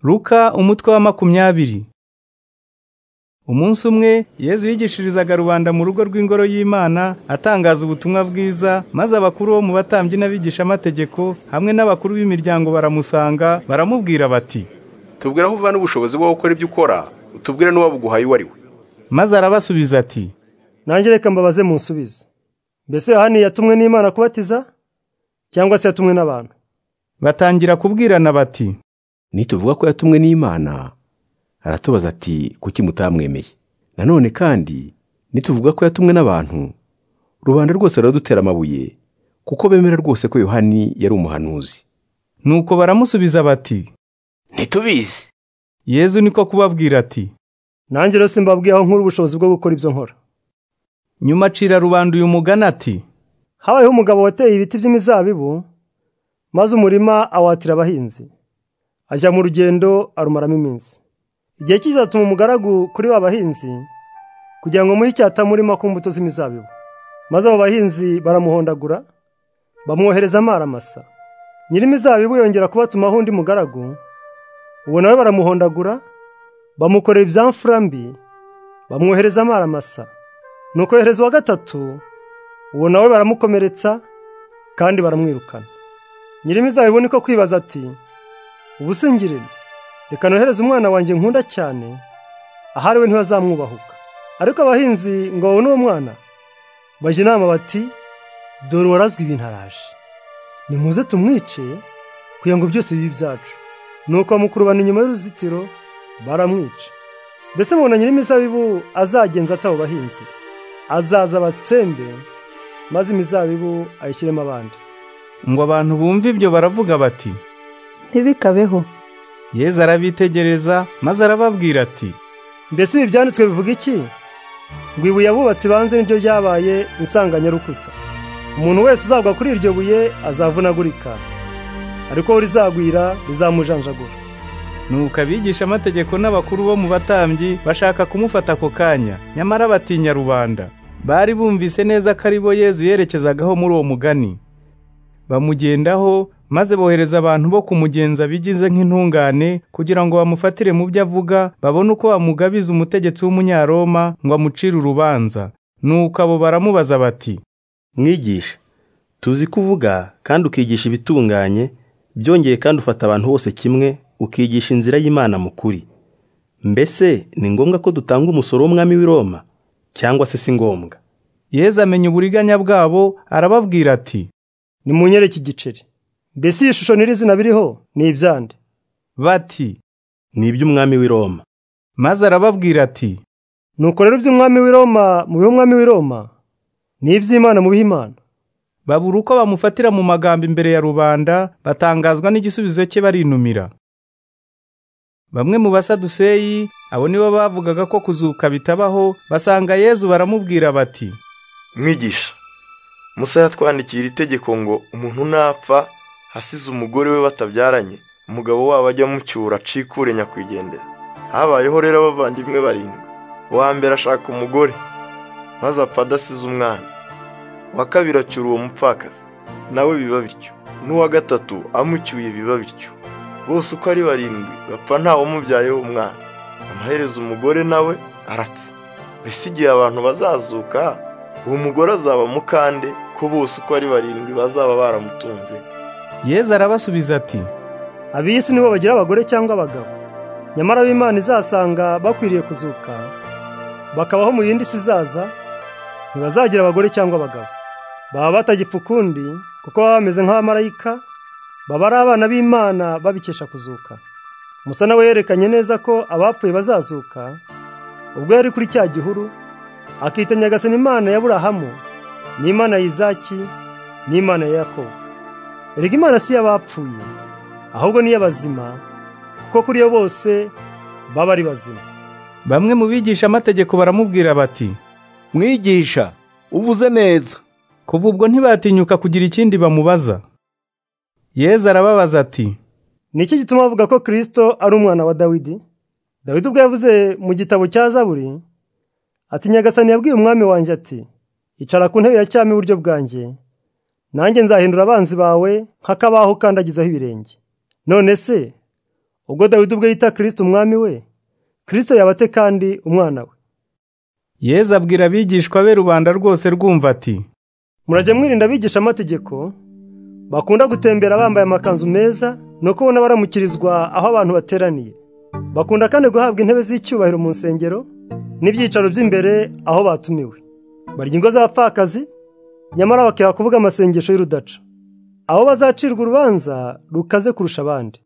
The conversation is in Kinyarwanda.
Luka umutwe wa makumyabiri Umunsi umwe Yesu yigishirizaga rubanda mu rugo rw'ingoro y'Imana atangaza ubutumwa bwiza maze abakuru bo mu batambyi n'abigishamategeko hamwe n'abakuru b'imiryango baramusanga baramubwira bati tubwira aho uvana ubushobozi bwo gukora ibyo ukora utubwire n'uwabuguhaye uwo ari we maze arabasubiza ati nanjye reka mbabaze munsubize mbese yohani yatumwe n'imana kubatiza cyangwa se yatumwe n'abantu batangira kubwirana bati nituvuga ko yatumwe n'imana aratubaza ati kuki mutamwemeye nanone kandi nituvuga ko yatumwe n'abantu rubanda rwose ruradutera amabuye kuko bemera rwose ko yohani yari umuhanuzi nuko baramusubiza bati ntitubizi Yesu niko kubabwira ati nanjye rero simbabwiye aho nkura ubushobozi bwo gukora ibyo nkora nyuma acira rubanda uyu mugani ati habayeho umugabo wateye ibiti by'imizabibu maze umurima awatira abahinzi ajya mu rugendo arumaramo iminsi igihe kizatuma umugaragu kuri ba bahinzi kugira ngo muhe icyatamurima ku mbuto z'imizabibu maze abo bahinzi baramuhondagura bamwohereza amaramasa nyir'imizabibu yongera kubatumaho undi mugaragu ubu nawe baramuhondagura bamukorera ibyamfura mbi bamwohereza amaramasa nuko yohereza uwa gatatu uwo nawe baramukomeretsa kandi baramwirukana nyir'imizabibu niko kwibaza ati ubu singirene reka nohereze umwana wanjye nkunda cyane ahari we ntibazamwubahuka ariko abahinzi ngo babone uwo mwana bajya inama bati dore uwarazwe ibintu araje nimuze tumwice kugira ngo byose bibe ibyacu nuko bamukurubana inyuma y'uruzitiro baramwica mbese mubona nyir'imizabibu azagenza atabo bahinzi azaza abatsembe maze imizabibu ayishyiremo abandi ngo abantu bumve ibyo baravuga bati ntibikabeho Yesu arabitegereza maze arababwira ati mbese ibi byanditswe bivuga iki ngo ibuye abubatsi banze niryo ryabaye insanganyarukuta umuntu wese uzagwa kuri iryo buye azavunagurika ariko we rizagwira rizamujanjagura nuko abigishamategeko n'abakuru bo mu batambyi bashaka kumufata ako kanya nyamara batinya rubanda bari bumvise neza ko ari bo Yesu yerekezagaho muri uwo mugani bamugendaho maze bohereza abantu bo kumugenza bigize nk'intungane kugira ngo bamufatire mu byo avuga babone uko bamugabiza umutegetsi w'umunyaroma ngo amucire urubanza nuko abo baramubaza bati mwigisha tuzi ko uvuga kandi ukigisha ibitunganye byongeye kandi ufata abantu bose kimwe ukigisha inzira y'imana mu kuri mbese ni ngombwa ko dutanga umusoro w'umwami w'i Roma cyangwa se si ngombwa Yesu amenya uburiganya bwabo arababwira ati nimunyereke igiceri mbese iyi shusho nyirizina biriho ni ibyande bati ni iby'umwami w'i Roma maze arababwira ati nuko rero iby'umwami w'i Roma mu bihe umwami w'i Roma ni iby'imana mu bihe imana babura uko bamufatira mu magambo imbere ya rubanda batangazwa n'igisubizo cye barinumira bamwe mu basaduseyi abo nibo bavugaga ko kuzuka bitabaho basanga Yesu baramubwira bati mwigisha musa yatwandikiye iri tegeko ngo umuntu napfa hasize umugore we batabyaranye umugabo wabo ajya amucyura acikure nyakwigendera habayeho rero abavandimwe barindwi uwa mbere ashaka umugore maze apfa adasize umwana uwa kabiri acyura uwo mupfakazi nawe biba bityo n'uwa gatatu amucyuye biba bityo bose uko ari barindwi bapfa ntawamubyayeho umwana amaherezo umugore nawe arapfa mbese igihe abantu bazazuka uwo mugore azaba mukande ko bose uko ari barindwi bazaba baramutunze Yesu arabasubiza ati ab'iyi si nibo bagira abagore cyangwa abagabo nyamara ab'imana izasanga bakwiriye kuzuka bakabaho mu yindi si izaza ntibazagira abagore cyangwa abagabo baba batagipfa ukundi kuko baba bameze nk'abamarayika baba ari abana b'imana babikesha kuzuka musa nawe yerekanye neza ko abapfuye bazazuka ubwo yari kuri cya gihuru akita nyagasani imana ya burahamu n'imana ya izaki n'imana ya yakobo erega imana si iy'abapfuye ahubwo ni iy'abazima kuko kuri yo bose baba ari bazima bamwe mu bigisha amategeko baramubwira bati mwigisha uvuze neza kuva ubwo ntibatinyuka kugira ikindi bamubaza Yesu arababaza ati ni iki gituma bavuga ko kirisito ari umwana wa dawidi dawidi ubwo yavuze mu gitabo cya zaburi ati nyagasani yabwiye umwami wanjye ati icara ku ntebe ya cyami iburyo bwanjye nanjye nzahindura abanzi bawe nk'akabaho ukandagizaho ibirenge none se ubwo dawidi ubwe yita kirisito umwami we kirisito yabate kandi umwana we yezu abwira abigishwa be rubanda rwose rwumva ati murajya mwirinda abigisha amategeko bakunda gutembera bambaye amakanzu meza ni uko ubona baramukirizwa aho abantu bateraniye bakunda kandi guhabwa intebe z'icyubahiro mu nsengero n'ibyicaro by'imbere aho batumiwe barya ingo z'abapfakazi nyamara bakiha kuvuga amasengesho y'urudaca abo bazacirwa urubanza rukaze kurusha abandi